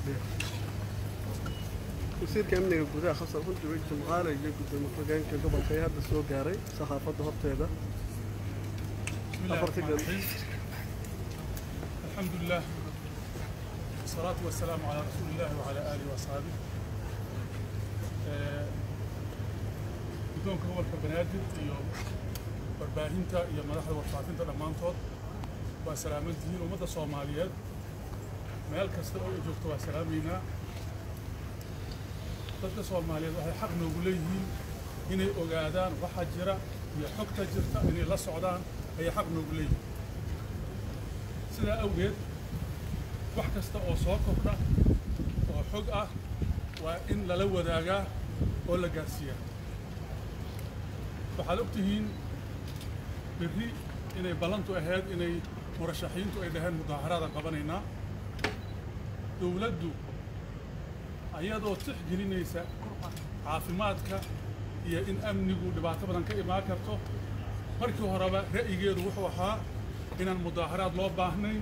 wasiirka amniga gudaha xasan runtii wey jimcaale iyo gudoomiye ku-xigeenka gobolka ayaa hadda soo gaaray saxaafadda horteeda بسم الله أفرت الرحمن الجنة. الرحيم الحمد لله والصلاة والسلام على رسول الله وعلى آله وأصحابه آه، guddoonka gobolka banaadir iyo warbaahinta iyo madaxda warfaafinta dhammaantood waa salaaman tihiin ummadda soomaaliyeed meel kasta oo ay joogto waa salaamaynaa dadka soomaaliyeed waxay xaq noogu leeyihiin inay ogaadaan waxa jira iyo xogta jirta inay la socdaan ayay xaq noogu leeyihiin sidaa awgeed wax kasta oo soo kordha oo xog ah waa in lala wadaagaa oo la gaarsiiyaa waxaad og tihiin berri inay ballantu ahayd inay murashaxiintu ay dhaheen mudaaharaada qabanaynaa dowladdu ayadoo tixgelinaysa caafimaadka iyo in amnigu dhibaato badan ka imaan karto markii horeba ra'yigeedu wuxuu ahaa inaan mudaaharaad loo baahnayn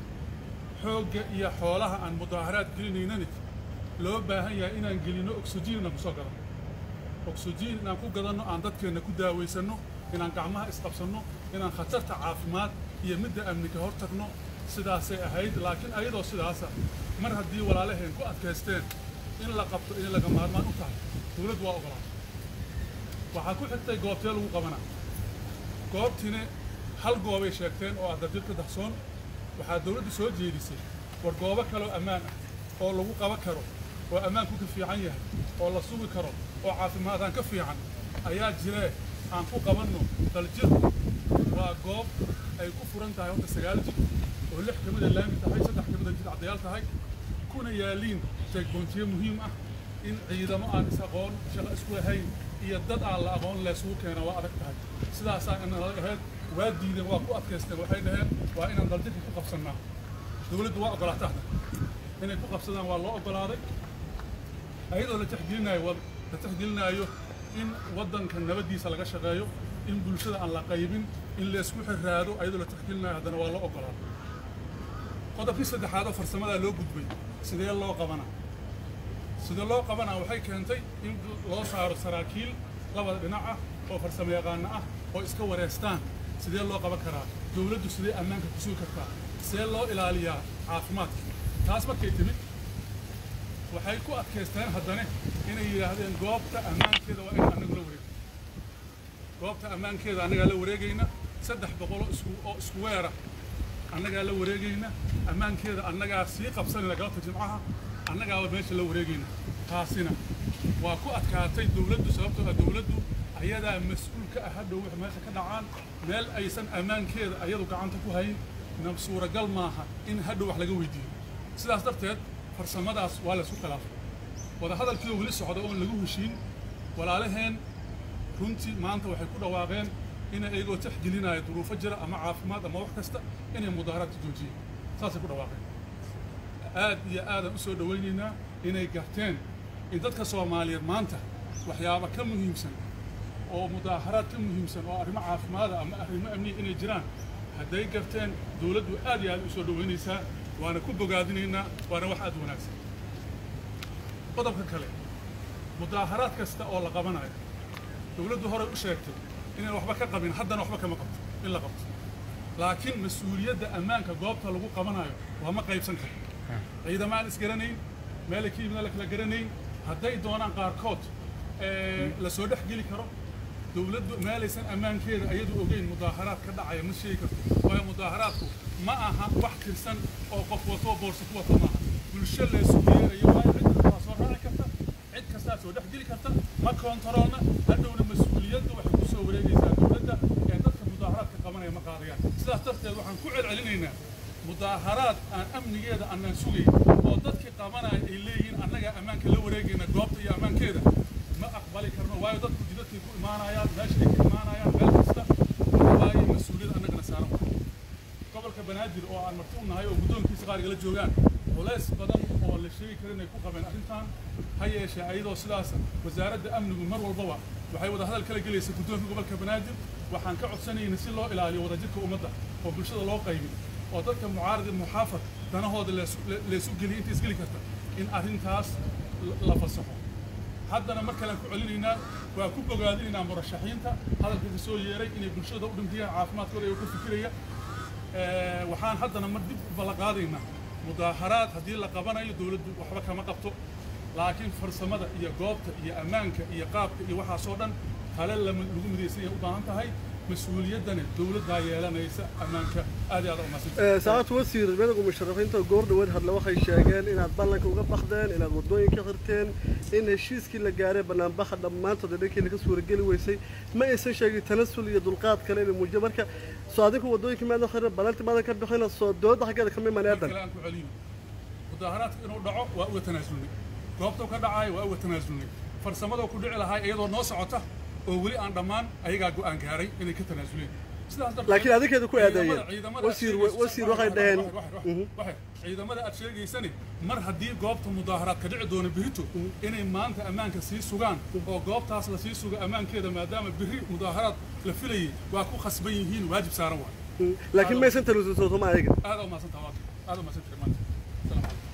xoogga iyo xoolaha aan mudaaharaad gelinaynani loo baahan yahay inaan gelinno oksijiin inaan kusoo gadanno oksijiin inaan ku gadanno aan dadkeenna ku daawaysanno inaan gacmaha isqabsanno inaan khatarta caafimaad iyo midda amni ka hor tagno sidaasay ahayd laakiin ayadoo sidaasa mar haddii walaalaheen ku adkaysteen in la qabto inay laga maarmaan u tahay dowladdu waa ogolaatay waxaa ku xigtay goobtee lagu qabanaa goobtiina hal goobay sheegteen oo ah dardirka dahsoon waxaa dowladdu soo jeedisay war goobo kaloo ammaan ah oo lagu qaban karo oo ammaanku ka fiican yahay oo la sugi karo oo caafimaadaan ka fiican ayaa jiree aan ku qabanno daljir waa goob ay ku furan tahay horta sagaal jir oo lix ka mida laami tahay saddex ka mida jid caddayaal tahay kuna yaaliin jeegboontiyo muhiim ah in ciidamo aan is aqoon shaqo isku lahayn iyo dad aan la aqoon leesugu keena waa adag tahay sidaasaa inala ahayd waa diideen waa ku adkaysteen waxay dhaheen waa inaan daljirka ku qabsannaa dowladdu waa ogolaata hadda inay ku qabsadaan waa loo ogolaaday ayadoo la tixgelinaayo wa- la tixgelinaayo in waddanka nabaddiisa laga shaqeeyo in bulshada aan la qaybin in laysku xiraado ayadoo la tixgelinaayo haddana waa loo ogolaaday qodobkii saddexaad oo farsamadaa loo gudbay sidee loo qabanaa sida loo qabanaa waxay keentay in loo saaro saraakiil labada dhinac ah oo farsamo yaqaano ah oo iska wareystaan sidee loo qaban karaa dowladdu sidee ammaanka ku sugi kartaa sidee loo ilaaliyaa caafimaadka taas markay timid waxay ku adkaysteen haddane inay yidhaahdeen goobta ammaankeeda waa in annagu la wareego goobta ammaankeeda annagaa la wareegayna saddex boqoloo isku oo isku weera annagaa la wareegayna ammaankeeda annagaa sii qabsanayna galabta jimcaha annagaaba meesha la wareegayna taasina waa ku adkaatay dowladdu sababtoo ah dowladdu ayadaa mas-uul ka ah hadhow wix meesha ka dhacaan meel aysan ammaankeeda ayadu gacanta ku hayn na suuragal maaha in hadhow wax laga weydiiyo sidaas darteed farsamadaas waa laysku khilaafay wadahadalkiioo weli socda oon lagu heshiin walaalaheen runtii maanta waxay ku dhawaaqeen inay iyagoo tixgelinaya duruufo jira ama caafimaad ama wax kasta inay mudaaharaadka joojiyeen saasay ku dhawaaqeen aad iyo aadaan u soo dhowaynaynaa inay garteen in dadka soomaaliyeed maanta waxyaaba ka muhiimsan oo mudaaharaad ka muhiimsan oo arrimo caafimaada ama arrimo amniya inay jiraan hadday garteen dowladdu aad iyo aad u soo dhowaynaysaa waana ku bogaadinaynaa waana wax aad u wanaagsan qodobka kale mudaaharaad kasta oo la qabanayo dowladdu horey u sheegtay inaan waxba ka qabin haddana waxba kama qabto in la qabto laakiin mas-uuliyadda ammaanka goobta lagu qabanayo lama qaybsan karo ciidamo aan isgaranayn meelay ka yimid la kala garanayn hadday doonaan qaarkood ee, la soo dhex geli karo dowladdu meelaysan ammaankeeda ayadu ogeyn mudaaharaad ka dhacaya ma sheegi karto waayo mudaaharaadku ma aha wax tirsan oo qof wato oo boorso ku wato maaha bulsho laysu yeerayo waayo cid kastaa soo raaci karta cid kastaa soo dhex geli karta ma koontaroolna hadhowna mas-uuliyaddu waxay ku soo wareegaysaa dowladda ee dadka mudaaharaadka qabanaya ma qaadayaan sidaas darteed waxaan ku celcelinaynaa mudaaharaad aan amnigeeda annaan sugayn oo dadkii qabanaya ay leeyihiin annagaa ammaanka la wareegayna goobta iyo ammaankeeda ma aqbali karno waayo dadku jidadkay ku imaanayaan meeshay ka imaanayaan meel kasta waayo mas-uuliyad annagana saaran waay gobolka banaadir oo aan marti u nahay oo guddoonkiisa qaar igala joogaan culays badan oo la sheegi karin ay ku qabeen arrintan ha yeeshee ayadoo sidaas wasaaradda amnigu mar walbaba waxay wada hadal kala gelaysa guddoonka gobolka banaadir waxaan ka codsanayna si loo ilaaliyo wadajirka ummadda oo bulshada loo qaybin oo dadka mucaarad iyo muxaafad danahooda leesu- le- leesu geliya inta isgeli karta in arrintaas la fasaxo haddana mar kalean ku celinaynaa waa ku bogaadinaynaa murashaxiinta hadalka ka soo yeeray inay bulshada u dhintiyaan caafimaadkooda iyago ka fikiraya waxaan haddana mar dib u ballanqaadaynaa mudaaharaad haddii la qabanayo dowladdu waxba kama qabto laakiin farsamada iyo goobta iyo ammaanka iyo qaabka iyo waxaasoo dhan tale lagu midaysan yahay u baahan tahay mas-uuliyaddana dowladdaa yeelanaysa ammaanka aad iyo aad umaasan saacadtu wasiir midowga musharafiinta goor dhaweed hadle waxay sheegeen inaad ballanka uga bakdeen inaad waddooyinka xirteen in heshiiskii la gaaray banaanbaxa dhammaantood ee dhankii laga suurageli weysay ma aysan sheegin tanasul iyo dulqaad kale inay muujiyo marka soo adinku waddooyinka maadan xirin balanti maadan ka bixina soo dooda xaggeeda kama imaneedan kale aan ku celino mudaaharaadka inuu dhaco waa uga tanaasulnay goobta ka dhacayo waa uga tanaasulnay farsamadoo ku dhici lahaa iyadoo noo socota oo weli aan dhammaan ayagaa go'aan gaaray inay ka tanaasuleen sidaas darteed laakiin adinkeeda ku eedeeyeen ciidamada- ciidamada wasiir aad sheegayso- wasiir waxay dhaheen wax- wax- wax- wax- ciidamada aad sheegaysani mar haddii goobta mudaaharaad ka dhici doono berito inay maanta ammaanka sii sugaan oo goobtaas la sii sugo ammaankeeda maadaama berri mudaaharaad la filayay waa ku khasban yihiin waajib saaran waay laakiin ma aysan tanasul sootoma ayaga aad u mahadsantaha waa aad u mahadsantahay maanta salaam calaykum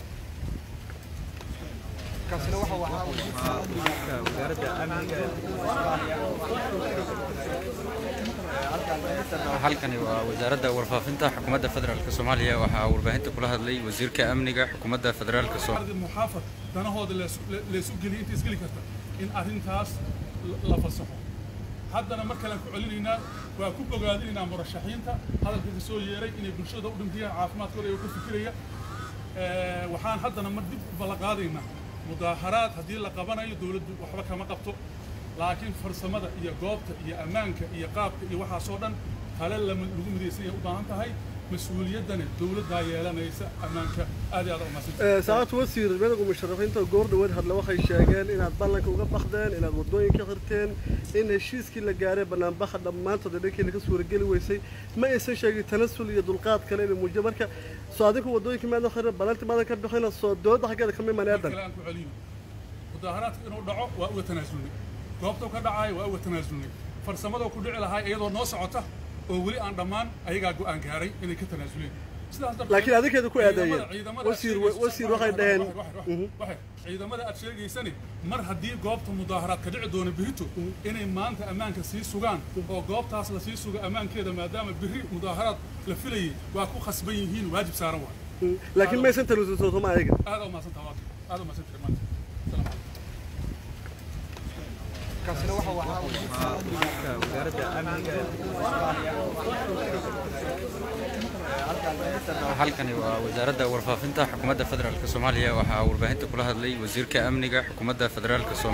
halkani waa wasaaradda warfaafinta xukuumadda federaalk soomaaliya waxaa warbaahinta kula hadlay wasiirka amniga xukuumadda federaalk soomaaliya ardi muxaafad danahooda leesu- le- laysu geliya inta isgeli karta in arrintaas la- la fasaxo haddana mar kalean ku celinaynaa waa ku bogaadinaynaa murashaxiinta hadalka ka soo yeeray inay bulshada u dhintiyaan caafimaadkooda iyago ka fikiraya waxaan haddana mar dib u ballanqaadaynaa mudaaharaad haddii la qabanayo dowladdu waxba kama qabto laakiin farsamada iyo goobta iyo ammaanka iyo qaabka iyo waxaasoo dhan tale lama- lagu midaysan yahay u baahan tahay mas-uuliyaddana dowladdaa yeelanaysa ammaanka aad iyo aad umaasan saacadtu wasiir midowga musharafiinta goor dhaweed hadle waxay sheegeen inaad ballanka uga bakdeen inaad waddooyinka xirteen in heshiiskii la gaaray banaanbaxa dhammaantood ee dhankii laga suurageli weysay ma aysan sheegin tanasul iyo dulqaad kale inay muujiyo marka soo adinku waddooyinka maadan xirin balanti maadan ka bixina soo dooda xaggeeda kama imaneedan kale aan ku celino mudaaharaadka inuu dhaco waa uga tanaasulnay goobta ka dhacayo waa uga tanaasulnay farsamadoo ku dhici lahaa iyadoo noo socota oo weli aan dhammaan ayagaa go'aan gaaray inay ka tanaasuleen sidaas darteed laakiin adinkeeda ku eedeeyeen ciidamada- ciidamada aad wasiir sheegayso- wasiir waxay dhaheen wax- wax- wax- wax- ciidamada aad sheegaysani mar haddii goobta mudaaharaad ka dhici doono berito inay maanta ammaanka sii sugaan oo goobtaas la sii sugo ammaankeeda maadaama berri mudaaharaad la filayay waa ku khasban yihiin waajib saaran waay laakiin ma aysan tanasul sootoma ayaga aad u mahadsantaha waa aad u mahadsantahay maanta salaam calaykum halkani waa wasaaradda warfaafinta xukuumadda federaalk soomaaliya waxaa warbaahinta kula hadlay wasiirka amniga xukuumadda federaalk soomaaliya